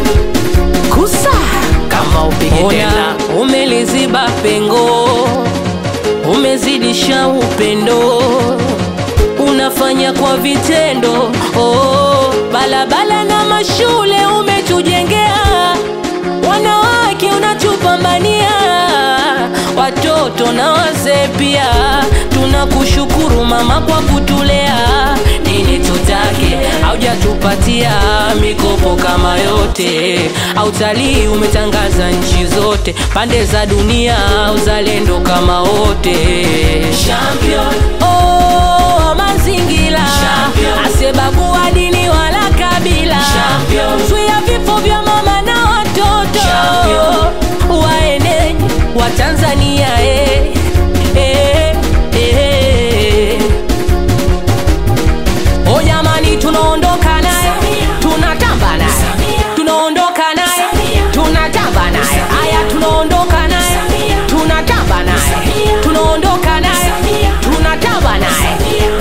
kusa kama upige tena. Umeliziba pengo, umezidisha upendo, unafanya kwa vitendo. Oh, balabala na mashule umetujengea, wanawake unatupambania, watoto na wazee pia. Tunakushukuru mama kwa kutulea, nini tutake, haujatupatia mikopo kama yote. Autalii umetangaza nchi zote, pande za dunia, uzalendo kama wote. Champion. Oh, mazingira asiyebagua dini wala kabila, zuia vifo vya mama na watoto, waenenyi wa Tanzania eh, eh, eh. O jamani, tunaondoka naye, tunatamba naye, tunaondoka naye, tunatamba naye. Aya, tunaondoka naye, tunatamba naye, tunaondoka naye, tunatamba naye.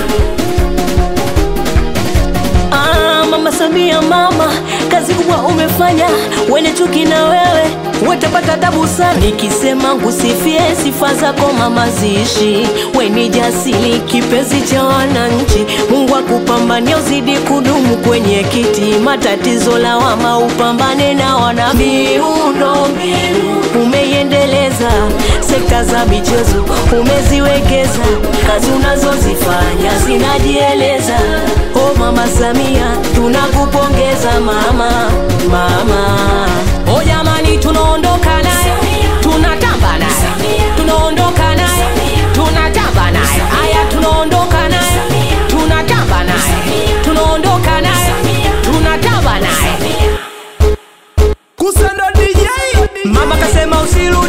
Ah, mama Samia, mama, kazi kubwa umefanya, wene chuki na wewe watapata tabu sana. Nikisema ngusifie sifa zako mama, ziishi weni jasili, kipenzi cha wananchi. Mungu akupambania uzidi kudumu kwenye kiti, matatizo lawama upambane na wana miundo mbinu umeiendeleza, sekta za michezo umeziwekeza, kazi unazozifanya zinajieleza. Oh mama Samia, tunakupongeza mama, mama. O jamani, tunaondoka naye, tunatamba naye, tunaondoka naye, tunatamba naye. Aya, tunaondoka naye, tunatamba naye, tunaondoka naye, tunatamba naye. Kusando DJ Mama kasema usirudi